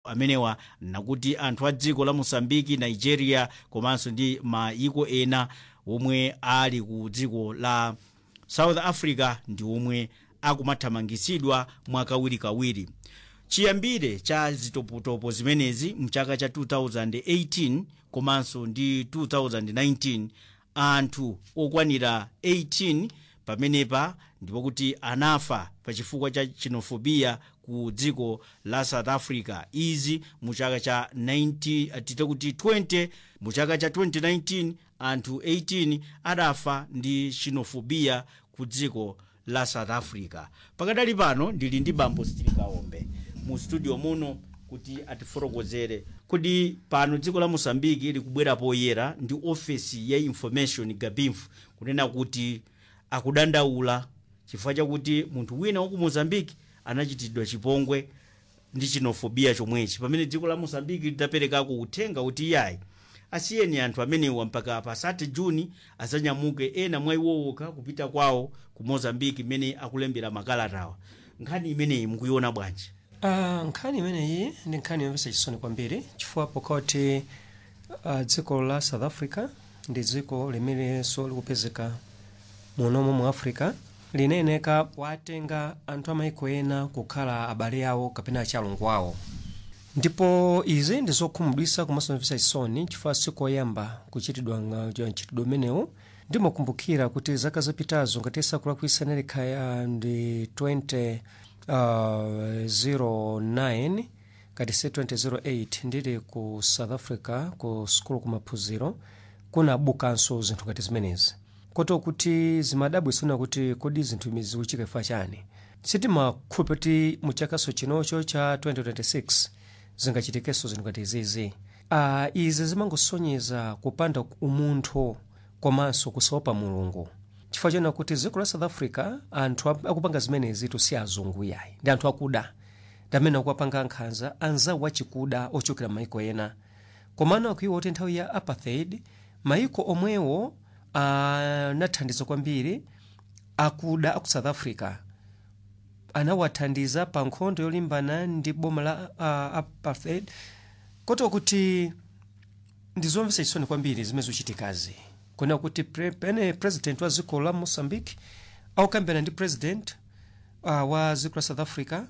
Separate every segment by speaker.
Speaker 1: amenewa nakuti anthu a dziko la mosambiki nigeria komanso ndi maiko ena omwe ali ku dziko la south africa ndi omwe akumathamangisidwa mwakawirikawiri chiyambire cha zitopotopo zimenezi mchaka cha 2018 komanso ndi 2019 anthu okwanira 18 pamenepa ndipo kuti anafa pachifukwa cha xenophobia ku dziko la south africa izi mu chaka cha 90 tite kuti 20 mu chaka cha 2019 anthu 18 adafa ndi xenophobia ku dziko la south africa pakadali pano ndili ndi bambo stilikaombe mu studio muno kuti atifotokozere kuti pano dziko la mosambiki likubwera poyera ndi ofesi ya information gabinf kunena kuti akudandaula chifukwa chakuti munthu wina waku mozambiki anachitidwa chipongwe ndi xenophobia chomwechi pamene dziko la mozambiki lidaperekako uthenga kuti iyayi asiyeni anthu amenewa mpaka pa 30 juni azanyamuke ena mwa iwowoka kupita kwawo ku mozambiki mmene akulembera makalatawa nkhani imeneyi mukuiona bwanji
Speaker 2: Uh, nkhani imeneyi ndi nkhani yomvetsa chisoni kwambiri chifukwa pokoti uh, dziko la south africa ndi dziko limenenso likupezeka munomo mu africa lineneka watenga anthu amaiko ena kukhala abale awo kapena achalungu awo ndipo izi ndi zokhumudwitsa komanso zomvetsa chisoni chifukwa sikoyamba kuchitidwa mchitidwe umenewu ndimakumbukira kuti zaka zapitazo ngati sakulakwitsa nelikha ndi 20 uh, 09 kati se 2008 ndili ku south africa ku sukulu kumaphunziro kunabukanso zinthu ngati zimenezi koto kuti zimadabwitsa kuti kodi zinthu izi zikuchitika chifukwa chani sitimakhulupirira kuti mu chakaso chinocho cha 2026 zingachitikenso zinthu ngati izizi uh, izi zimangosonyeza kupanda umunthu komanso kusaopa mulungu chifukwa chena kuti dziko la south africa anthu akupanga zimenezi si azungu yayi ndi anthu akuda ndi amene akuwapanga nkhanza anzawo achikuda ochokera maiko ena komano akuiwa kuti nthawi ya apartheid maiko omwewo anathandiza kwambiri akuda aku south africa anawathandiza pa nkhondo yolimbana ndi boma la uh, apartheid koto kuti ndizomvetsa chisoni kwambiri zimene zikuchitikazi kuna kuti pre, pene president wa dziko la mozambique akukambirana ndi president uh, wa dziko la south africa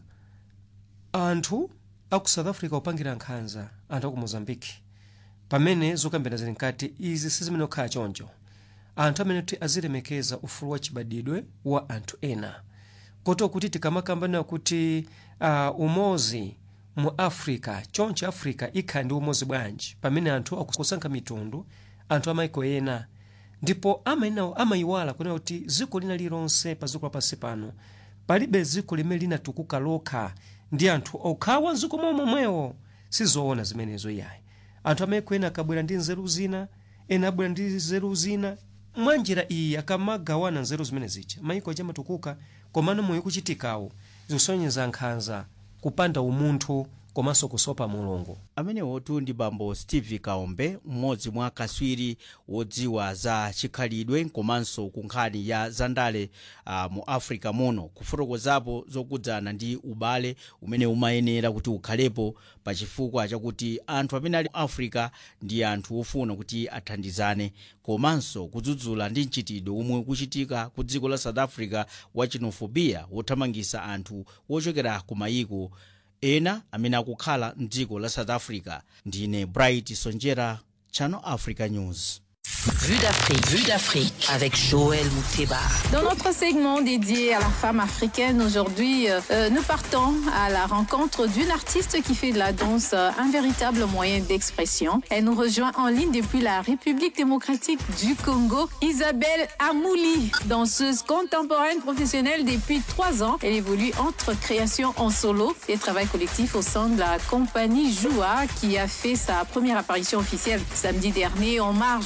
Speaker 2: anthu aku south africa akupangira nkhanza anthu aku mozambique pamene zokambirana zili nkati izi sizimene kukhala choncho anthu amene kuti azilemekeza ufulu wa chibadidwe wa anthu ena koto kuti tikamakambana kuti uh, umozi mu africa choncho africa ikhala ndi umozi bwanji pamene anthu akusankha mitundu anthu amaiko ena ndipo amayenawo amayiwala kunena kuti dziko lina lilonse pa dziko lapansi pano palibe dziko limene linatukuka lokha ndi anthu okhawa dziko momwemwewo sizoona zimenezo iyayi anthu amaiko ena akabwera ndi nzeru zina ena abwera ndi nzeru zina mwa njira iyi akamagawana nzeru zimene zija maiko aja amatukuka komano moyo kuchitikawo zikusonyeza nkhanza kupanda umunthu komanso kusopa mulungu
Speaker 1: amenewotu ndi bambo steve kaombe mmodzi mwa akaswiri wodziwa za chikhalidwe komanso ku nkhani ya zandale uh, mu africa muno kufotokozapo zokudzana ndi ubale umene umayenera kuti ukhalepo pa chifukwa chakuti anthu amene ali mu africa ndi anthu ofuna kuti athandizane komanso kudzudzula ndi mchitidwe umwe ukuchitika ku dziko la south africa wa xenophobia wothamangisa anthu wochokera ku mayiko ena amene akukhala mdziko la south africa ndine bright sonjera channel africa news
Speaker 3: Vue d'Afrique, vue d'Afrique avec Joël Mouteba.
Speaker 4: Dans notre segment dédié à la femme africaine, aujourd'hui, euh, nous partons à la rencontre d'une artiste qui fait de la danse euh, un véritable moyen d'expression. Elle nous rejoint en ligne depuis la République démocratique du Congo, Isabelle Amouli, danseuse contemporaine professionnelle depuis trois ans. Elle évolue entre création en solo et travail collectif au sein de la compagnie Joua qui a fait sa première apparition officielle samedi dernier en marge de la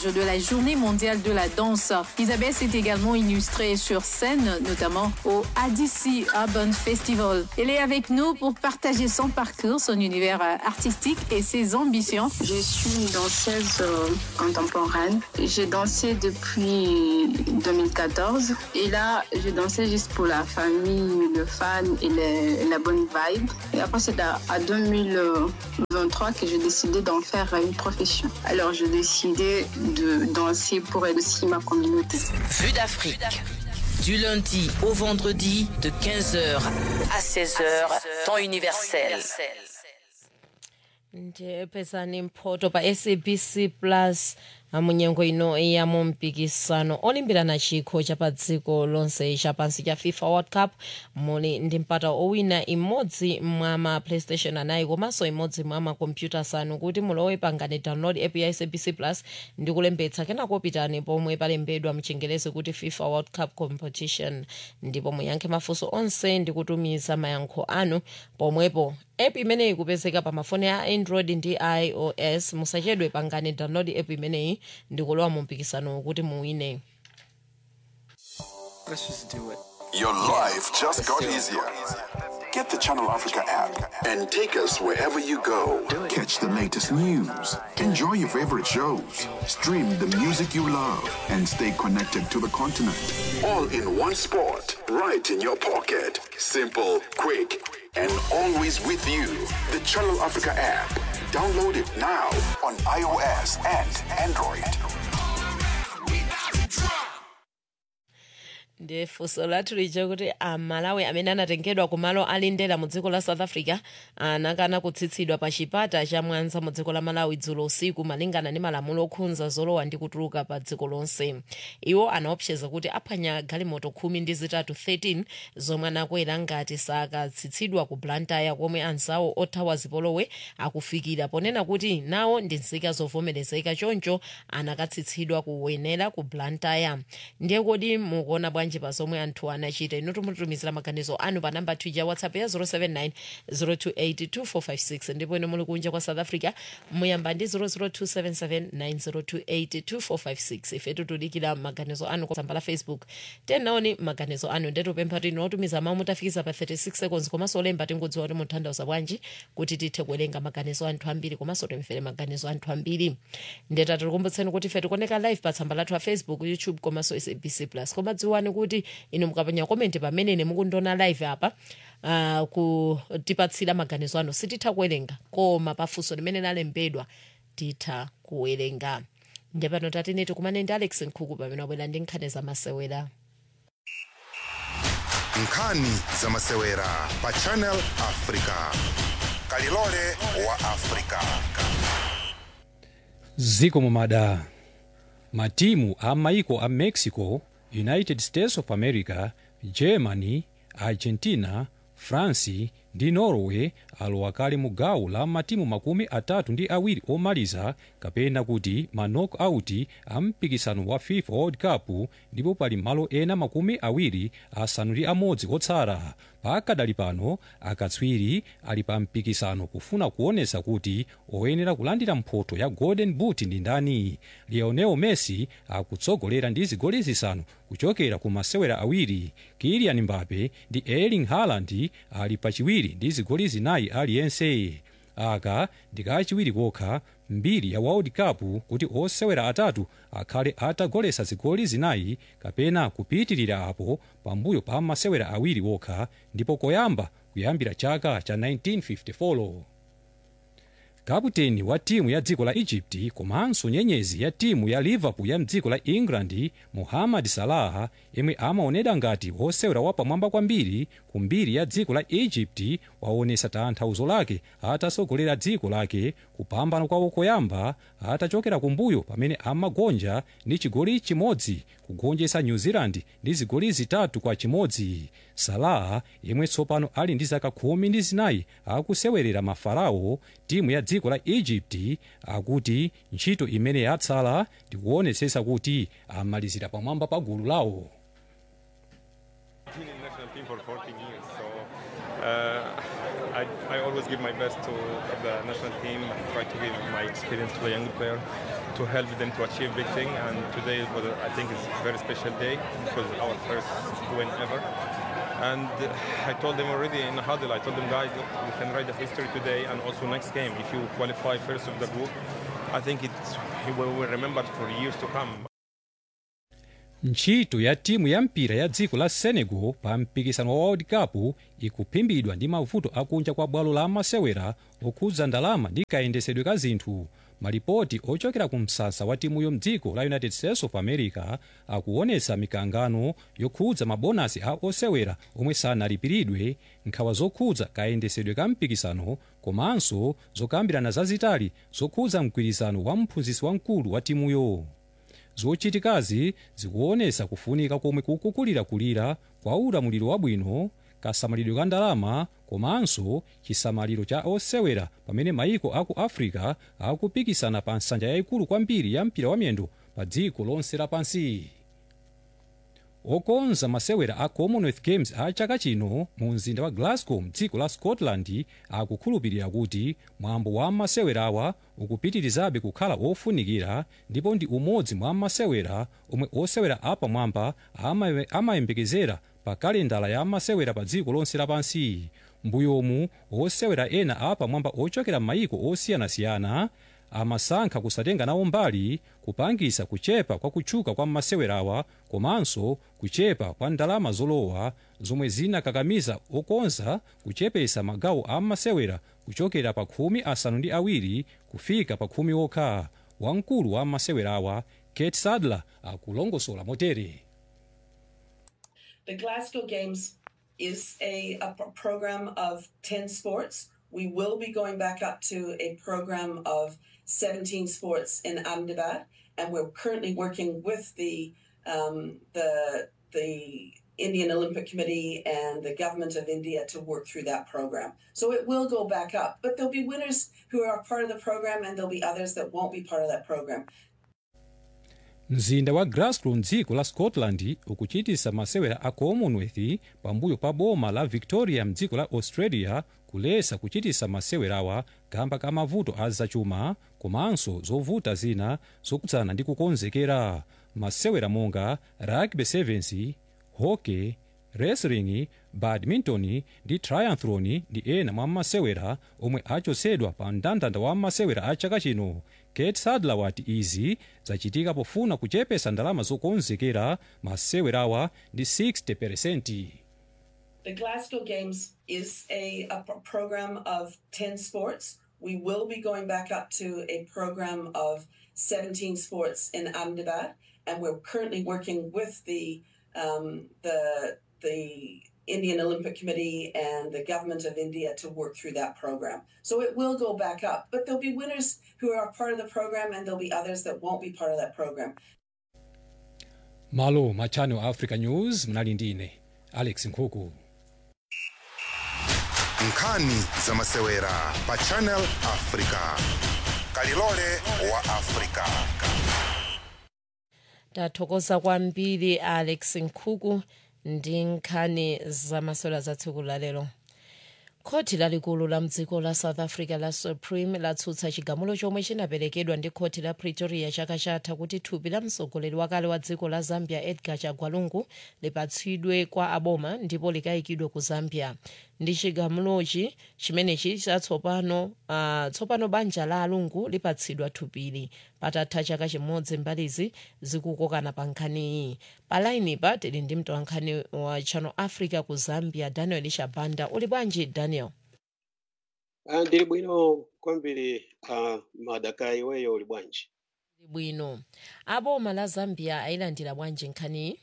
Speaker 4: Journée mondiale de la danse. Isabelle s'est également illustrée sur scène, notamment au ADC Urban Festival. Elle est avec nous pour partager son parcours, son univers euh, artistique et ses ambitions.
Speaker 5: Je suis une danseuse euh, contemporaine. J'ai dansé depuis 2014 et là, je dansais juste pour la famille, le fan et le- la bonne vibe. Et après, c'est à, à 2023 que j'ai décidé d'en faire une profession. Alors, j'ai décidé de danser pour aider aussi ma communauté.
Speaker 3: Vue d'Afrique. Du lundi au vendredi de 15h à 16h, temps universel.
Speaker 6: ndiyepesani mphoto pa sabc plus munyengo ino ya mu mpikisano olimbirana chikho cha pa dziko lonse chapansi cha fifa world cup muli ndi mpata owina imodzi mwa ma playstation anayi komanso imodzi mwa makompyuta asanu kuti mulowe pangani download app ya sabc plus ndi kulembetsa kenako pitani pomwe palembedwa mchingerezi kuti fifa world cup competition ndipo muyankhe mafunso onse ndi kutumiza mayankho anu pomwepo app imeneyi ikupezeka pa mafoni a android ndi ios musachedwe pangani download app imeneyi ndi kulowa mu mpikisano kuti muwine
Speaker 7: Let's just do it.
Speaker 8: Your life just got easier. Get the Channel Africa app and take us wherever you go. Catch the latest news, enjoy your favorite shows, stream the music you love, and stay connected to the continent. All in one spot, right in your pocket. Simple, quick, and always with you. The Channel Africa app. Download it now on iOS and Android.
Speaker 6: ndi funso lathu lija kuti amalawi amene anatengedwa kumalo alindera mu dziko la south africa anakana kutsitsidwa pa chipata cha mwanza mu dziko la malawi dzulo usiku malingana ndi malamulo okhudza zolowa ndi kutuluka pa dziko lonse iwo anaopseza kuti aphwanya galimoto khumi ndi zitatu 13 zomwe anakwera ngati sakatsitsidwa ku blantyre komwe anzawo othawa zipolowe akufikira ponena kuti nawo ndi nzika zovomerezeka choncho anakatsitsidwa kuwenera ku blantyre ndiye kodi mukuona bwanji pa zomwe anthu anachita inu tumutumizira maganizo anu pa namba tija whatsapp ya 079 028 ndipo inu muli kunja kwa south africa muyamba ndi 00277 9028 ife tutudikira maganizo anu kwa tsamba la facebook tenaoni maganizo anu ndetupempha kuti inotumiza mawu mutafikiza pa 36 seconds komanso olemba tingodziwa kuti mutanthauza bwanji kuti tithe kuwerenga maganizo anthu ambiri komanso timvere maganizo anthu ambiri ndeta tikukumbutseni kuti ife tikuoneka live pa tsamba lathu la facebook youtube komanso sabc plus koma dziwani kuti inu mukapanya komenti pamene mukundiona live apa uh, kutipatsira maganizo anu sititha kuwerenga koma pafunso limene lalembedwa titha kuwerenga ndepano tatine tikumane ndi alex nkhuku pamene wabwera ndi nkhani zamasewera
Speaker 9: nkhani zamasewera pa channel africa kalilole wa africa
Speaker 10: ziko mumada matimu a maiko a mexico united states of america germany argentina france ndi norway alowa kale mu gawo la matimu makumi atatu ndi awiri omaliza kapena kuti ma knockout a mpikisano wa fifa world cup ndipo pali malo ena makumi awiri asanu ndi amodzi otsala pakadali pano akatswiri ali pa mpikisano kufuna kuonesa kuti oyenera kulandira mphoto ya golden boot ndi ndani lionel messi akutsogolera ndi zigoli zisanu kuchokera ku masewera awiri kilian mbappe ndi erling haaland ali pachiwiri ndi zigoli zinayi aliyense aka ndikachiwiri kokha mbiri ya world cup kuti osewera atatu akhale atagolesa zigoli zinayi kapena kupitirira apo pambuyo pa masewera awiri okha ndipo koyamba kuyambira chaka cha 1954 kaputeni wa timu ya dziko la egypt komanso nyenyezi ya timu ya liverpool ya mdziko la england muhammad salah yemwe amaonedwa ngati wosewera wapamwamba kwambiri ku mbiri ya dziko la egypt waonesa tanthauzo lake atasogolera dziko lake kupambana kwawo koyamba atachokera kumbuyo pamene amagonja ndi chigoli chimodzi kugonjetsa new zealand ndi zigoli zitatu kwa chimodzi salah yemwe tsopano ali ndi zaka khumi ndi zinayi akusewerera mafarao timu ya dziko la egypt akuti ntchito imene yatsala ndikuonetsetsa kuti amalizira pamwamba pa gulu lawo
Speaker 7: been in national team for 14 years, so uh, I, I always give my best to the national team and try to give my experience to the young player. to help them to achieve big thing. And today was, a- I think, is a very special day because our first win ever. And uh, I told them already in the huddle, I told them, guys, look, we can write the history today and also next game. If you qualify first of the group, I think it's, we will remember it for years to come.
Speaker 10: ntchito ya timu ya mpira ya dziko la senegal pa mpikisano wa world cup ikuphimbidwa ndi mavuto akunja kwa bwalo la masewera okhudza ndalama ndi kayendesedwe ka zinthu malipoti ochokera ku msasa wa timuyo mdziko la united states of america akuonetsa mikangano yokhudza mabonasi a osewera omwe sanalipiridwe nkhawa zokhudza kayendesedwe ka mpikisano komanso zokambirana zazitali zokhudza mgwirizano wa mphunzitsi wamkulu wa timuyo zochitikazi zikuonesa kufunika komwe kukukulirakulira kwa ulamuliro wabwino kasamalidwe ka ndalama komanso chisamaliro cha osewera pamene maiko aku africa akupikisana pa nsanja yayikulu kwambiri ya mpira wa miyendo pa dziko lonse lapansi okonza masewera a commonwealth games a chaka chino mu mzinda wa glasgow mdziko la scotland akukhulupirira kuti mwambo wa masewerawa ukupitirizabe kukhala ofunikira ndipo ndi umodzi mwa masewera omwe osewera apamwamba amaye- amayembekezera pa kalendala ya masewera pa dziko lonse lapansi mbuyomu osewera ena apamwamba ochokera m'mayiko osiyanasiyana amasankha kusatenga nawo mbali kupangisa kuchepa kwa kutchuka kwa masewerawa komanso kuchepa kwa ndalama zolowa zomwe zinakakamiza okonza kuchepesa magawo a masewera kuchokera pa khumi asanu ndi awiri kufika pa khumi okha wamkulu wa masewerawa kate sadler akulongosola motere
Speaker 11: The Glasgow Games is a, a pro- program of 10 sports. We will be going back up to a program of 17 sports in Ahmedabad, and we're currently working with the um, the the Indian Olympic Committee and the government of India to work through that program. So it will go back up, but there'll be winners who are part of the program, and there'll be others that won't be part of that program.
Speaker 10: mzinda wa glasgow mdziko la scotland ukuchitisa masewera a commonwealth pambuyo pa boma la victoria mdziko la australia kulesa kuchitisa masewerawa kamba ka mavuto a zachuma komanso zovuta zina zokhudzana ndi kukonzekera masewera monga rugby sevens hockey wrestling badminton ndi triathlon ndi ena mwa masewera omwe achotsedwa pa mndandanda wa masewera a chaka chino kate sadler wati izi zachitika pofuna kuchepesa ndalama zokonzekera masewerawa ndi 60
Speaker 11: The Glasgow Games is a, a pro- program of 10 sports. We will be going back up to a program of 17 sports in Ahmedabad, and we're currently working with the um, the the Indian Olympic Committee and the government of India to work through that program. So it will go back up, but there'll be winners who are part of the program, and there'll be others that won't be part of that program.
Speaker 10: malo ma channel africa news mnali ndine alex nkhuku
Speaker 9: nkhani za masewera pa channel africa kalilole wa africa
Speaker 6: tathokoza kwambiri alex nkhuku ndi nkhani zamasewera za tsiku lalero khoti lalikulu la mdziko la south africa la supreme latsutsa chigamulo chomwe chinaperekedwa ndi khoti la pretoria chaka chatha kuti thupi la mtsogoleri wakale wa dziko la zambia edgar chagwalungu lipatsidwe kwa aboma ndipo likayikidwe ku zambia ndi chigamulochi chimenechi chatsopano uh, tsopano banja la alungu lipatsidwa thupili patatha chaka chimodzi mbalizi zikukokana pa nkhaniyi palainipa tili ndi mtolankhani wa channel africa ku zambia daniel shabanda uli bwanji daniel
Speaker 12: Ah, ndili bwino kwambiri uh, madaka iweyo uli bwanji
Speaker 6: Ndili bwino aboma la zambia ayilandira bwanji nkhaniyi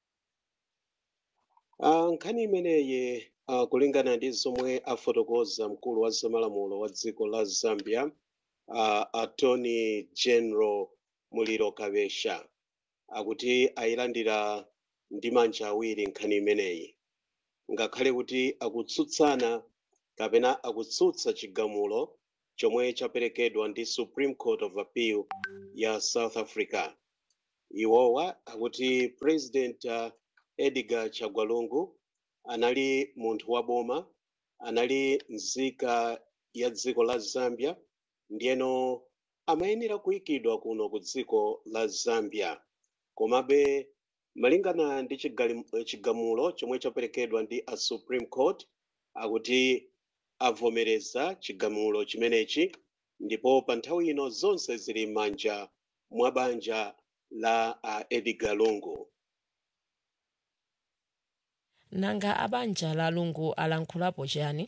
Speaker 12: uh, nkhani imeneyi uh, kulingana ndi zomwe afotokoza mkulu wa zamalamulo wa dziko la zambia uh, attorney general muliro kabesha akuti ayilandira ndi manja awiri nkhani imeneyi ngakhale kuti akutsutsana kapena akutsutsa chigamulo chomwe chaperekedwa ndi supreme court of appeal ya south africa iwowa akuti president uh, edgar chagwalungu anali munthu wa boma anali nzika ya dziko la zambia ndiyeno amayenera kuyikidwa kuno ku dziko la zambia komabe malingana ndi chigali- chigamulo chomwe chaperekedwa ndi a supreme court akuti avomereza chigamulo chimenechi ndipo pa nthawi ino zonse zili m'manja mwa banja la uh, edgar lungu
Speaker 6: nanga abanja la lungu alankhulapo chiyani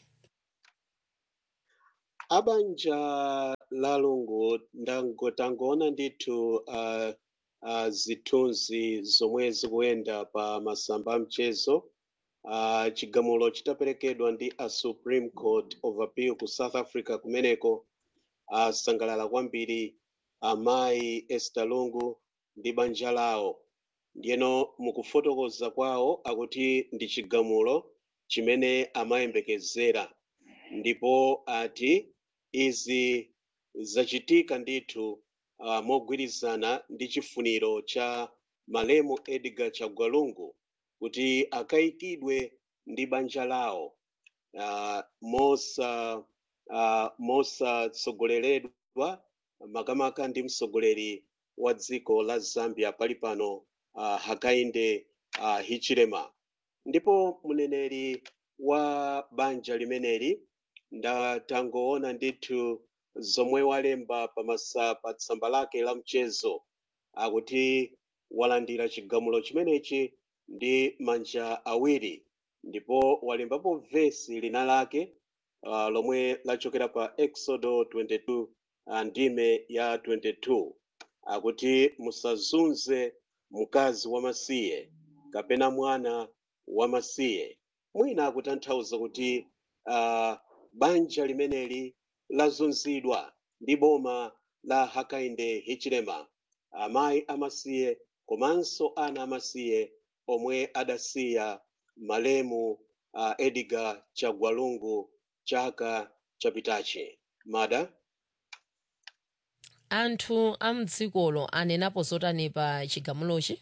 Speaker 12: abanja la lungu ndangotangoona ndithu uh, uh, zithunzi zomwe zikuyenda pa masamba a mchezo uh, chigamulo chitaperekedwa ndi a supreme court of appeal ku south africa kumeneko asangalala kwambiri amayi esther lungu ndi banja lawo ndiyeno mukufotokoza kwawo akuti ndi chigamulo chimene amayembekezera ndipo ati izi zachitika ndithu uh, mogwirizana ndi chifuniro cha malemu edgar chagwalungu kuti akayikidwe ndi banja lawo uh, mosa uh, mosatsogoleredwa makamaka ndi mtsogoleri wa dziko la zambia pali pano uh, hakainde uh, hichilema ndipo mneneri wa banja limeneli ndatangoona ndithu zomwe walemba pamasa pa tsamba lake la mchezo akuti walandira chigamulo chimenechi ndi manja awiri ndipo walembapo vesi lina lake uh, lomwe lachokera pa exodo 22 uh, ndime ya 22 akuti musazunze mkazi wamasiye kapena mwana wamasiye mwina akutanthauza kuti uh, banja limeneli lazunzidwa ndi boma la hakainde hichilema amayi amasiye komanso ana amasiye omwe adasiya malemu uh, edgar chagwalungu chaka chapitachi mada
Speaker 6: anthu a mdzikolo anenapo zotani pa chigamulochi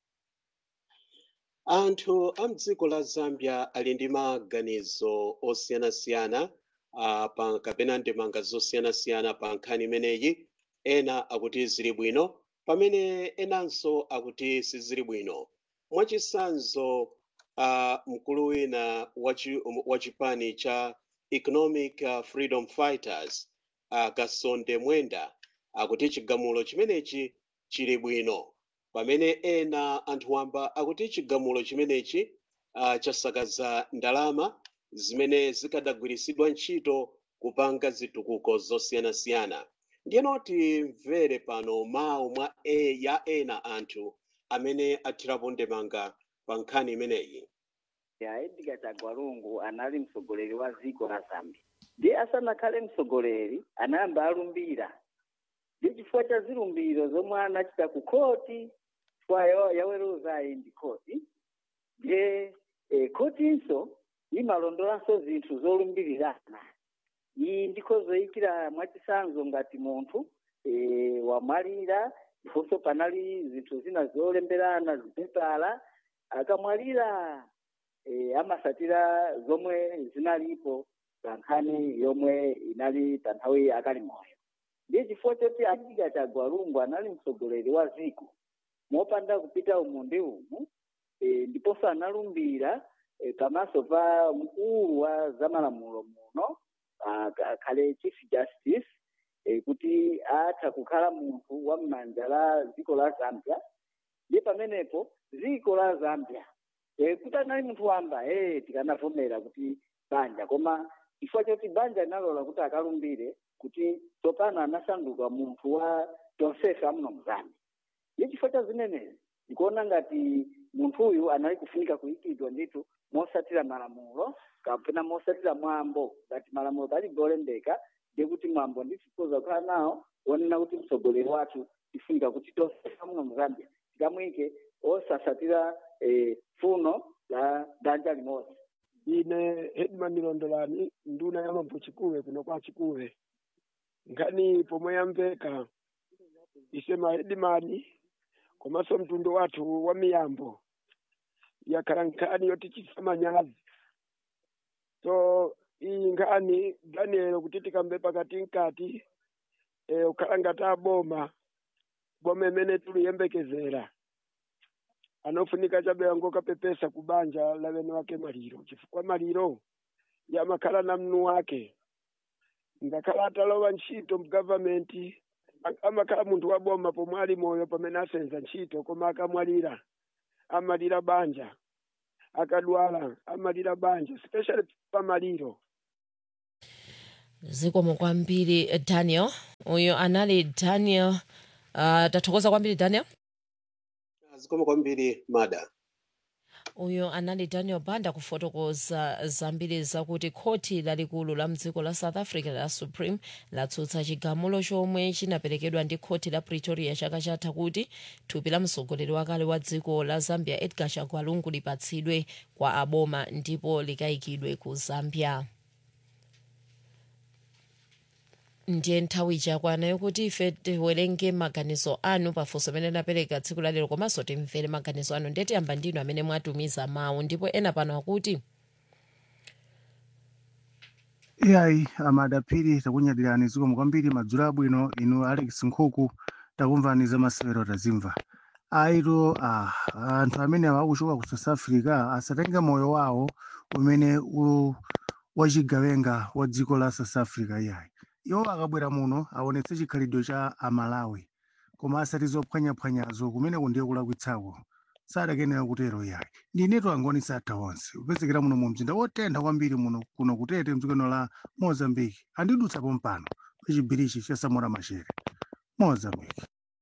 Speaker 12: anthu a mdziko la zambia ali ndi maganizo osiyanasiyana uh, pa kapena ndemanga zosiyanasiyana pa nkhani imeneyi ena akuti zili bwino pamene enanso akuti sizili bwino mwachisanzo uh, mkulu wina wachi- wa chipani cha economic uh, freedom fighters uh, kasonde mwenda akuti chigamulo chimenechi chili bwino pamene ena anthu wamba akuti chigamulo chimenechi uh, chasakaza ndalama zimene zikadagwiritsidwa ntchito kupanga zitukuko zosiyanasiyana ndiyeno timvere pano mawu mwa e ya ena anthu amene athirapo ndemanga pa nkhani imeneyi
Speaker 13: ya edgar chagwalungu anali mtsogoleri wa dziko la zambia ndiye asanakhale mtsogoleri anayamba alumbira ndi chifukwa cha zilumbiro zomwe anachita ku khoti chifukwa ya- yaweruza iyi ndi khoti ndiye eh, khotinso imalondolanso zinthu zolumbirirana iyi ndikho zoyikira mwachisanzo ngati munthu eh, wamwalira ndiponso panali zinthu zina zolemberana zipepala akamwalira eh, amasatira zomwe zinalipo pa nkhani yomwe inali pa nthawi akali moyo ndiye chifukwa choti edgar chagwalungu anali mtsogoleri wa dziko mopanda kupita umu ndi umu eh, ndiponso analumbira eh, pamaso pa mkulu wa zamalamulo muno ah, akhale chief justice eh, kuti atha kukhala munthu wa m'manja la dziko la zambia ndiye pamenepo dziko la zambia eh, kuti anali munthu wamba eh, tikanavomera kuti banja koma chifukwa choti banja linalola kuti akalumbire kuti tsopano anasanduka munthu wa tonsefe amuno mzambia ndi chifukwa cha zimenezi ndikuona ngati munthuyu anali kufunika kuyikidwa ndithu mosatira malamulo kapena mosatira mwambo ngati malamulo palibe olembeka ndiye kuti mwambo ndithu tikhoza kukhala nawo wonena kuti mtsogoleri wathu tifunika kuti tonsefe amuno mzambia tikamuyike osasatira eh, funo la danja limodzi
Speaker 14: ine hedman londolani nduna ya mambo chikuwe kuno kwa chikuwe nkhani pomwe yamveka isema hedimani komanso mtundu wathu wa miyambo yakhala nkhani yotichitisa manyazi so iyi nkhani daniel kuti tikambe pakati nkati e, ukhala ngati aboma boma imene tuliyembekezera anofunika chabe angokapepesa kubanja la bene wake maliro chifukwa maliro yamakhala na mnu wake ngakhala atalowa ntchito mgavamenti amakhala munthu wa boma pomwe ali moyo pamene asenza ntchito koma akamwalira amalira banja akadwala amalira banja especially pamaliro
Speaker 6: zikomo kwambiri daniel uyo anali daniel uh, tathokoza kwambiri daniel
Speaker 12: zikomo kwambiri mada
Speaker 6: uyo anali daniel banda kufotokoza zambiri zakuti khoti lalikulu la mdziko la south africa la supreme latsutsa chigamulo chomwe chinaperekedwa ndi khoti la pretoria chaka chatha kuti thupi la mtsogoleri wakale wa dziko la zambia edgar chagwalungu lipatsidwe kwa aboma ndipo likayikidwe ku zambia ndiye nthawi chakwana yokuti ife tiwerenge maganizo anu pafunso amene lapereka tsiku lalero komanso timvere maganizo anu ndiye tiyamba ndinu amene mwatumiza mawu ndipo ena pano akuti
Speaker 15: iyayi amadapiri takunyadirani zikomo kwambiri madzulo abwino inu alex nkhuku takumvani za masewero tazimva aito ah, anthu amene akuchoka ku south africa asatenge moyo wawo umene u- wachigawenga wa dziko la south africa iyayi iwo akabwera muno aonetse chikhalidwe cha amalawi koma asati zophwanyaphwanyazo kumeneko ndiye kulakwitsako sadakenera kutero iyayi ndinetu angoni satha onse kupezekera muno mu mzinda wotentha kwambiri muno kuno kutete mdzikono la mozambique andidutsapo mpano pachibirichi cha samora machere mozambique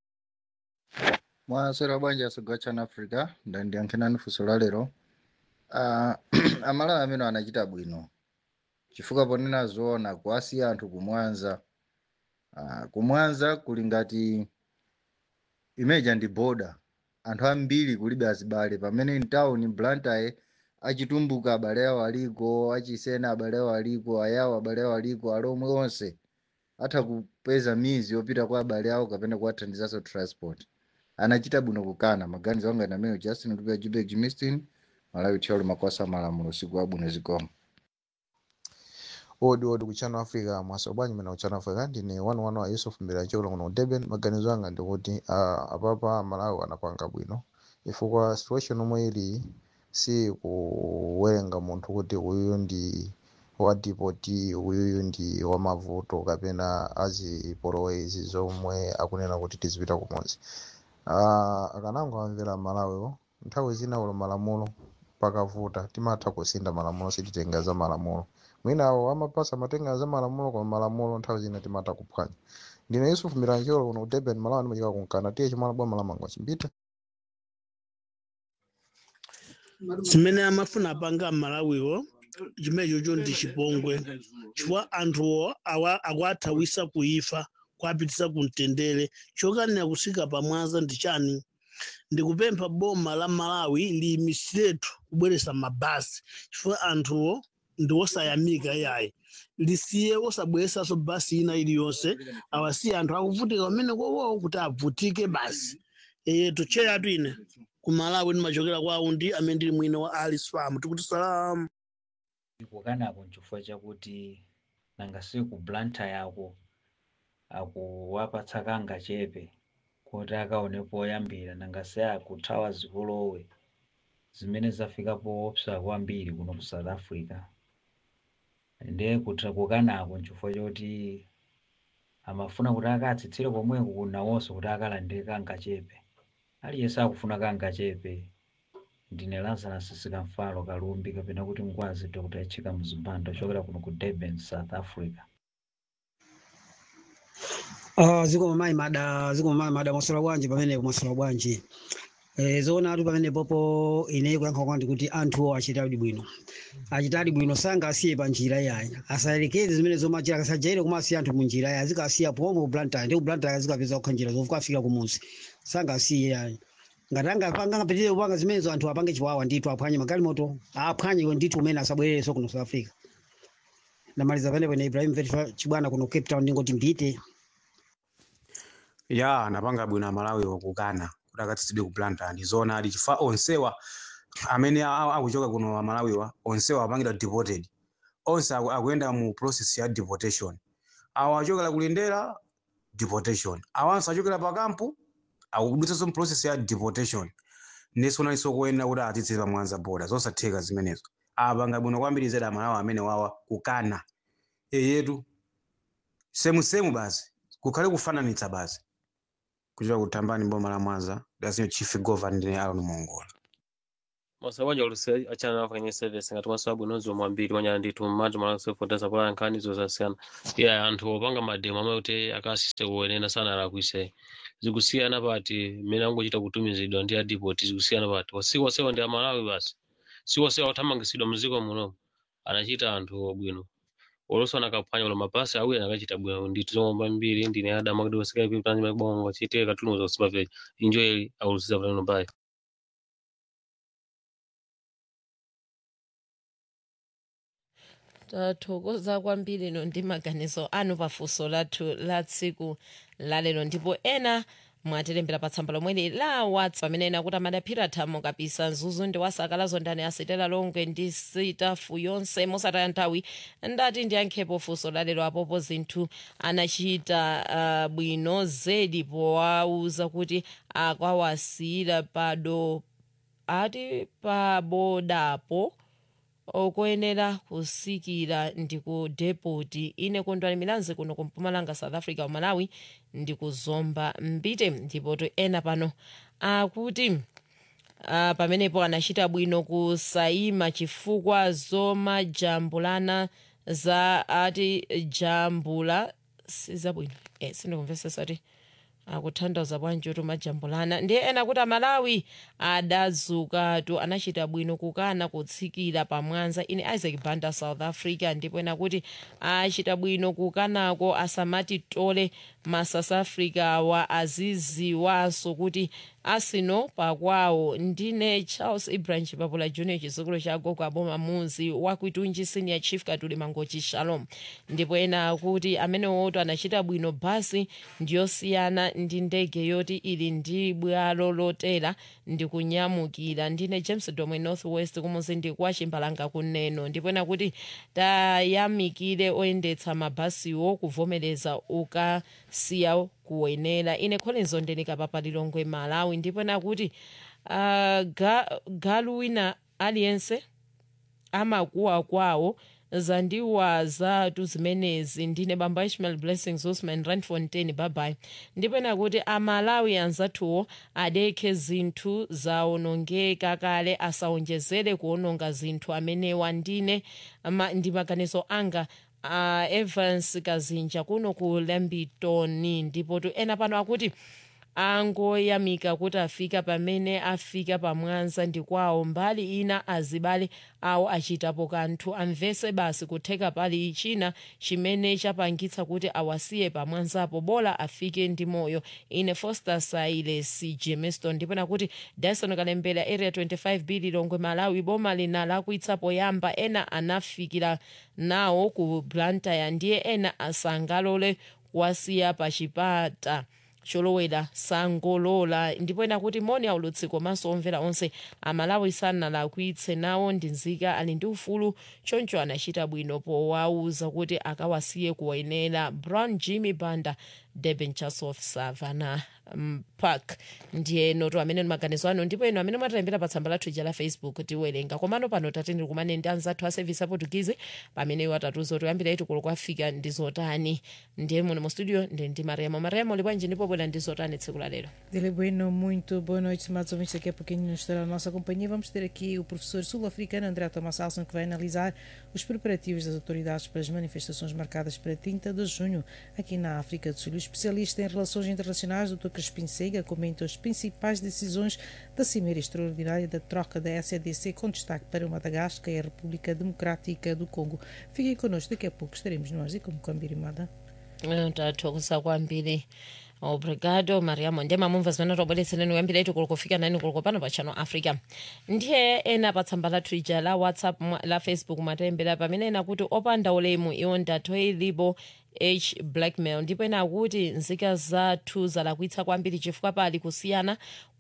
Speaker 16: mwasera bwanji asogwa chana africa ndandiyankhinani funso la lero uh, amalawi amene anachita bwino chifukwa ponena zoona kuwasiya anthu kumwanza uh, kumwanza kuli ngati imeja ndi boda anthu ambiri kulibe azibale pamene mtawuni blantyre achitumbuka abale awo aliko achisena abale awo aliko ayawo abale awo aliko alomwe onse atha kupeza mizi yopita kwa abale awo kapena kuwathandizanso transport anachita bwino kukana maganizo anga ndi amene justin lupia jubek jimistin malawi thiolo makwasa malamulo usiku wabwino zikomo
Speaker 17: odi odi kuchano africa mwaso bwanji mena kuchano africa ndine wanu wanu wa yusuf mbira chokula kuno ku durban maganizo anga ndikuti uh, apapa malawi anapanga bwino chifukwa situation omwe ili si kuwerenga munthu kuti uyuyu ndi wa dipoti uyuyu ndi wa mavuto kapena azipolowezi zomwe akunena kuti tizipita kumodzi uh, akanango amvera malawiwo nthawi zina ulo malamulo pakavuta timatha kusinda malamulo sititenga za malamulo mwina awo amapasa matenga za malamulo koma malamulo nthawi zina timatha kuphwanya ndine yusuf miranjolo kuno ku durban malawi ndimachika kunkana tiye chimwana bwa malamango chimbita
Speaker 18: zimene amafuna apanga mmalawiwo chimenechocho ndi chipongwe chifukwa anthuwo awa- akuathawisa kuifa kuapitisa kumtendere chokanira kusika pamwaza ndi chani ndikupempha boma la malawi liyimisiretu kubweresa mabasi chifukwa anthuwo ndi osayamika yayi lisiye osabweresanso basi ina iliyonse awasiye anthu akuvutika pamene kowowo kuti avutike basi eye tocheyatu ine ku malawi ndimachokera kwawo ndi amene ndili mwina wa alice farm tikuti salamu
Speaker 19: kukanako nchifukwa chakuti nanga siku blanta yako akuwapatsa kanga chepe kuti akaonepo oyambira nanga se akuthawa zikulowe zimene zafika poopsa kwambiri kuno ku south africa ndiye kuti kukanako nchifukwa choti amafuna kuti akatsitsire komweko kunawonso kuti akalandire kanga chepe aliyense akufuna kanga chepe ndine lazarus sikamfalo kalumbi kapena kuti ngwazi dr echika mzibando ochokera kuno ku durban south africa
Speaker 20: Uh, ziko mai mada ziko mai mada maswala bwanji pamene maswala bwanji eh zoona atu pamene popo ine kuyankha kwandi kuti anthu achitadi bwino achitadi bwino sanga asiye pa njira yayi asayerekeze zimene zomachira akasajaire koma asiye anthu mu njira yayi azikasiya pomwe kublanta ndi kublanta azikapeza kukha njira zofuka afika kumunsi sanga asiye yayi ngati angapanga ngapitirire kupanga zimenezo anthu apange chiwawa ndithu aphwanye magalimoto aphwanye ndithu umene asabwererenso kuno south africa ndamaliza panepo ne ibrahim vetfa chibwana kuno cape town ndingoti mbite
Speaker 21: ya anapanga bwino amalawi wakukana kuti akatsitsidwe kuplanta ndi zoona adi chifukwa onsewa amene a- a- akuchoka kuno amalawiwa onsewa apangidwa deported onse aku- akuyenda mu process ya deportation awo achokera kulindera deportation awanso achokera pakampu akudutsanso process ya deportation neso nalinso kuyenera kuti atitse pamwanza boda zosatheka zimenezo apanga bwino kwambiri zedi amalawi amene wawa kukana eyetu semusemu basi kukhale kufananitsa basi kuchita kutambani boma la mwanza dasinyo chief governor ndine alon mongola
Speaker 2: masabanja olusi achana nawo kwenye service ngati maso abwinozi omwe ambiri wanyala ndithu mmati malasefoteza pola nkhani zosasiyana iya anthu opanga mademo amene kuti akasise kuwenena sana alakwise zikusiyana pati mmene angochita kutumizidwa ndi adipoti zikusiyana pati wasiku wasewa ndi amalawi basi siku wasewa othamangisidwa muziko muno anachita anthu obwino oloso anakaphwanya ulo mapasi awiri anakachita bwino ndithu zomwe mbiri ndine adama kuti wasikapi panji mabongo chitire katuluza kusipapeja injoyeli aulusiza pano bayi
Speaker 6: tathokoza kwambiri no ndi maganizo anu pafunso lathu la tsiku lalero ndipo ena mwatilembera pa tsamba lomweli la whatsapp pamene ena kuti amadaphira thamo kapisa mzuzu ndi wasakalazo ndani asitela longwe ndi sitafu yonse mosataya nthawi ndati ndiyankhepo funso lalero apopo zinthu anachita uh, bwino zedi powauza kuti akawasiyira pado ati pabodapo okoyenera kusikira ndi ku depoti ine kondwani milanzi kuno ku mpumalanga south africa umalawi ndi kuzomba mbite ndipo to ena pano akuti uh, pamenepo anachita bwino kusayima chifukwa zomajambulana za ati jambula sizabwino eh, sindikumvesesa ti akutanthauza bwanji kuti majambulana ndiye ena kuti amalawi adazukatu anachita bwino kukana kutsikira pamwanza ine isaac banda south africa ndipo ena kuti achita bwino kukanako asamati tole ma south africa wa aziziwanso kuti asino pakwawo ndine charles ibrahim chipapula junior chizukulu cha gogo aboma muzi wakuitunji senior chief katuli mangochi shalom ndipo ena akuti amene woto anachita bwino basi ndiyosiyana ndi ndege yoti ili ndi bwalo lotera ndi kunyamukira ndine james domwe north west kumuzi ndi kwa chimbalanga kuneno ndipo ena kuti tayamikire oyendetsa mabasiwo kuvomereza ukasiya kuwenera ine collins ondenika papalilongwe malawi ndipo ena kuti uh, ga, galu wina aliyense amakuwa kwawo zandiwazatu zimenezi ndine bamba ishmael blessings usman randfontein babai ndipo ena kuti amalawi anzathuwo adekhe zinthu zawonongeka kale asawonjezere kuwononga zinthu amenewa ndine ma, ndi maganizo anga uh, evans kazinja kuno ku lambitoni ndipo tu ena pano akuti angoyamika kuti afika pamene afika pamwanza ndi kwawo mbali ina azibale awo achitapo kanthu amvese basi kutheka pali china chimene chapangitsa kuti awasiye pamwanzapo bola afike ndi moyo ine foster siles jameson ndipo nakuti dyson kalembera area 25 b lilongwe malawi boma lina lakuitsa poyamba ena anafikira nawo ku blantyre ndiye ena asangalole kuwasiya pa chipata cholowera sangolola ndipo ena kuti moni aulutsi komanso omvera onse amalawi sanalakwitse nawo ndi nzika ali ndi ufulu choncho anachita bwino powauza kuti akawasiye kuwayenera brown jimmy banda durban chasof savana um, park ndiye noto amene maganizo ano ndipo eno amene mwatilembera pa tsamba lathu ija la facebook tiwerenga komano pano tatendere kumane ndi anzathu a service aportugizi pamene iwo atatuza kuti kuyambira itu kulo kwafika ndi zotani ndiye muno mu studio ndi ndi mariamo mariamo libwanji ndipo bwera ndi zotani tsiku la lero
Speaker 22: Dele Bueno, muito boa noite, estimados ouvintes. Daqui a pouquinho nos estará a nossa companhia. Vamos ter aqui o professor sul-africano André Thomas Alson, que vai analisar os preparativos das autoridades para as manifestações marcadas para 30 de junho aqui na África do Sul. O especialista em relações internacionais, Dr. Crispim Seiga, comenta as principais decisões da Cimeira Extraordinária da troca da SADC, com destaque para o Madagascar e a República Democrática do Congo. Fiquem connosco, daqui a pouco estaremos nós e como Cambirimada.
Speaker 6: tathokoza kwambiri obrigado mariamo ndiye mamumva zimene tobweretsereni kuyambira itu kulo kufika nani kulo pano pa channel africa ndiye ena pa tsamba lathu ija la whatsapp mwa- la facebook matalembera pamene ena kuti opanda ulemu iwo ndatho ilipo h blackmail ndipo ena akuti nzika zathu zalakwitsa kwambiri chifukwa pali kusiyana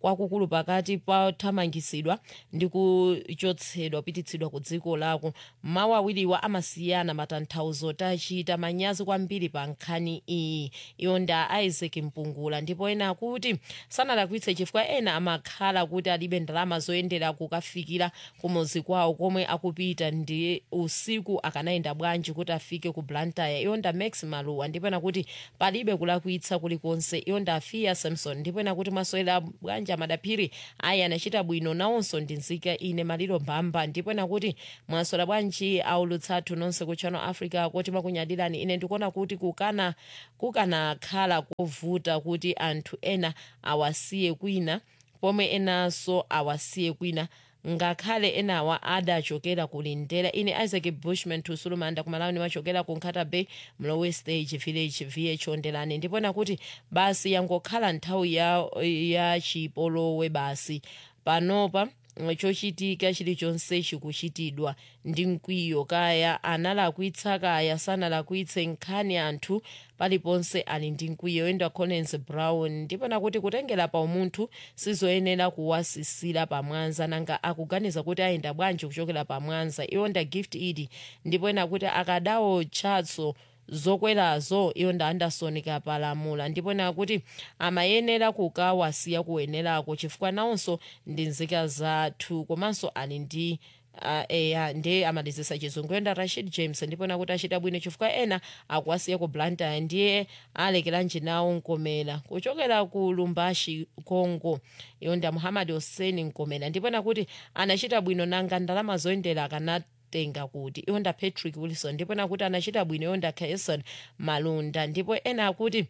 Speaker 6: kwakukulu pakati pathamangisidwa ndi kuchotsedwa kupititsidwa ku dziko lako mawu awiriwa amasiyana matanthauzo tachita manyazi kwambiri pa nkhani iyi iyo nda isaac mpungula ndipo ena akuti sanalakwitse chifukwa ena amakhala kuti alibe ndalama zoyendera kukafikira kumuzi kwawo komwe akupita ndi usiku akanayenda bwanji kuti afike ku blantyre iyo nda max maluwa ndipo ena kuti palibe kulakwitsa kulikonse iyo nda afia samson ndipo ena kuti mwaswera bwanji amadaphiri ayi anachita bwino nawonso ndi nzika ine maliro mbamba ndipo ena kuti mwaswera bwanji aulutsathu nonse ku channel africa kuti makunyadirani ine ndikuona kuti kukana kukanakhala kovuta kuti anthu ena awasiye kwina pomwe enanso awasiye kwina ngakhale enawa adachokera kulindera ine isaac bushman tusulumanda kumalawuni wachokera ku nkhata bay mlowe stage village vh ondelani ndipo nakuti basi yangokhala nthawi ya, ya chipolowe basi panopa chochitika chilichonse chikuchitidwa ndi mkwiyo kaya analakwitsa kaya sanalakwitse nkhani anthu paliponse ali ndi mkwiyo yenda collins brown ndipo nakuti kutengera pa umunthu sizoyenera kuwasisira pamwanza nanga akuganiza kuti ayenda bwanji kuchokera pamwanza iwonda gift idi ndipo ena kuti akadawo chatso zokwerazo iyo nda anderson kapalamula ndipo nakuti amayenera kukawasiya kuwenerako chifukwa nawonso ndi nzika zathu komanso ali ndi Uh, eya ndiye amalizisa chizungu yonda rashid james ndipo nakuti achita bwino chifukwa ena akuwasiya ku blantyre ndiye alekeranji nawo nkomera kuchokera ku lumbashi congo yonda muhammad hussein nkomera ndipo nakuti anachita bwino nanga ndalama zoyendera akanati tenga kuti iwonda patrick wilson ndipo nakuti anachita bwino iwonda cason malunda ndipo ena akuti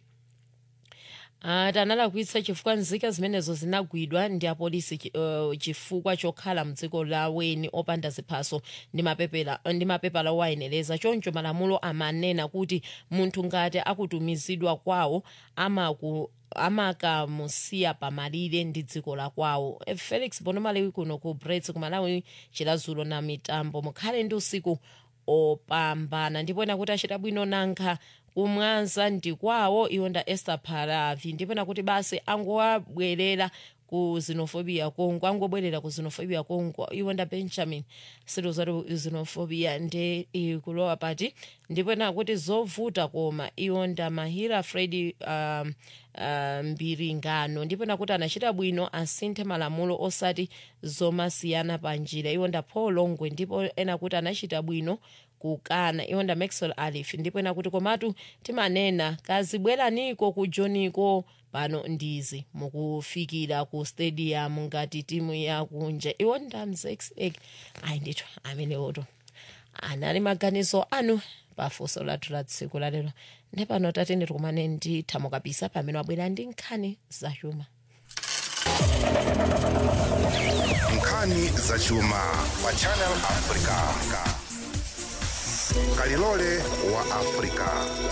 Speaker 6: ati analakwitsa chifukwa nzika zimenezo zinagwidwa ndi apolisi uh, chifukwa chokhala mdziko laweni opanda ziphaso ndi mapepala ndi mapepala owayenereza choncho malamulo amanena kuti munthu ngati akutumizidwa kwawo amaku amakamusiya pamalire ndi dziko la kwawo felix bonomalewi kuno ku brets kumalawi chilazulo na mitambo mukhale ndi usiku opambana ndipo nakuti achita bwino nanga kumwanza ndi kwawo iwonda esther paravi ndipo nakuti basi angowabwerera ku xenophobia kongo angobwerera ku xenophobia kongo iwonda benjamin situ zati xenophobia ndi ikulowa pati ndipo nakuti zovuta koma iwonda mahira fredi um, uh, mbiringano ndipo nakuti anachita bwino asinthe malamulo osati zomasiyana pa njira iwonda paul longwe ndipo ena kuti anachita bwino kukana iwonda maxwell alif ndipo ena kuti komatu timanena kazibweraniko kujoniko pano ndizi mukufikira ku stadium ngati timu yakunja iwonda mzex egg ayi ndithu amenewoto anali maganizo anu pafunso lathu la tsiku lalero ndepano tatene tikumane ndi thamo kabisa pamene wabwera ndi nkhani zachuma
Speaker 9: nkhani zachuma pa channel africa kalilole wa africa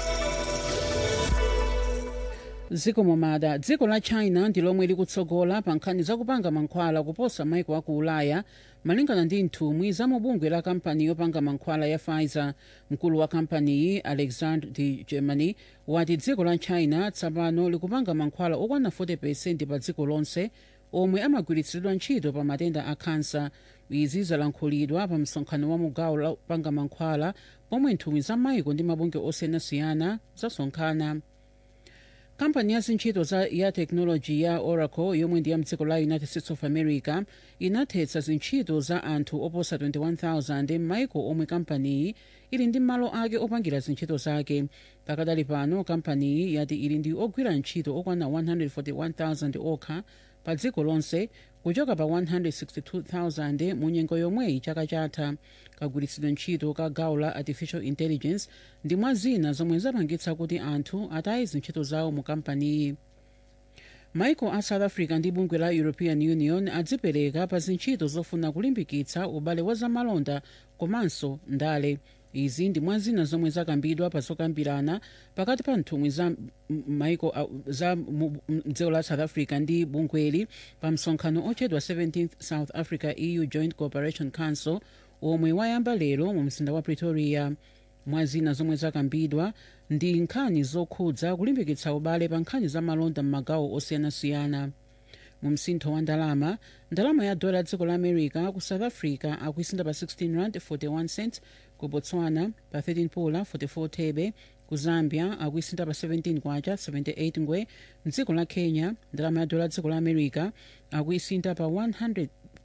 Speaker 1: dziko momada dziko la china ndi lomwe likutsogola pa nkhani zakupanga mankhwala kuposa maiko aku ulaya malingana ndi nthumwi za mubungwe la kampani yopanga mankhwala ya pfizer mkulu wa kampaniyi alexander de germany wati dziko la china tsopano likupanga mankhwala okwana 40 pa dziko lonse omwe amagwiritsidwa ntchito pa matenda a khansa izi zalankhulidwa pa msonkhano wa mugawo la kupanga mankhwala pomwe nthumwi za maiko ndi mabungwe osiyanasiyana zasonkhana kampani ya zintchito za ya teknoloji ya oracle yomwe ndi ya mdziko la united states of america inathetsa zintchito za anthu oposa 21000 m'maiko omwe kampaniyi ili ndi malo ake opangira zintchito zake pakadali pano kampaniyi yati ili ndi ogwira ntchito okwana 141000 okha pa dziko lonse kuchoka pa 162,000 mu nyengo yomweyi chaka chatha kagwiritsidwe ntchito ka gawo la artificial intelligence ndi mwa zina zomwe zapangitsa kuti anthu ataye zintchito zawo mu kampaniyi maiko a south africa ndi bungwe la european union adzipereka pa zintchito zofuna kulimbikitsa ubale wa zamalonda komanso ndale izi ndi mwa zina zomwe zakambidwa pa zokambirana pakati pa nthumwi za maiko za dziko la south africa ndi bungweli pa msonkhano ochedwa 17th south africa eu joint cooperation council omwe wayamba lero mu mzinda wa pretoria mwa zina zomwe zakambidwa ndi nkhani zokhudza kulimbikitsa ubale pa nkhani za malonda m'magawo osiyanasiyana mu msintho wa ndalama ndalama ya dola dziko la america ku south africa akuisinda pa 16 rand 41 cents ku botswana pa 13 pula 44 thebe ku zambia akuisinda pa 17 kwacha 78 ngwe mdziko la kenya ndalama ya dola dziko la america akuisinda pa 100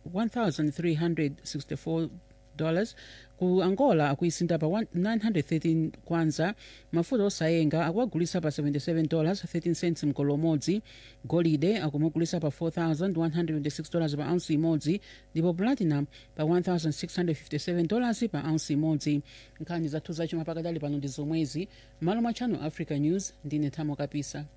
Speaker 1: 1364 dollars ku angola akuisinda pa 913 kwanza mafuta osayenga akuwagulisa pa 77 dollars 13 cents mgolo umodzi golide akumugulisa pa 4126 dollars pa ounce imodzi ndipo platinum pa 1657 dollars pa ounce imodzi nkhani zathu zachuma pakadali pano ndi zomwezi malo mwa channel africa news ndine thamo kapisa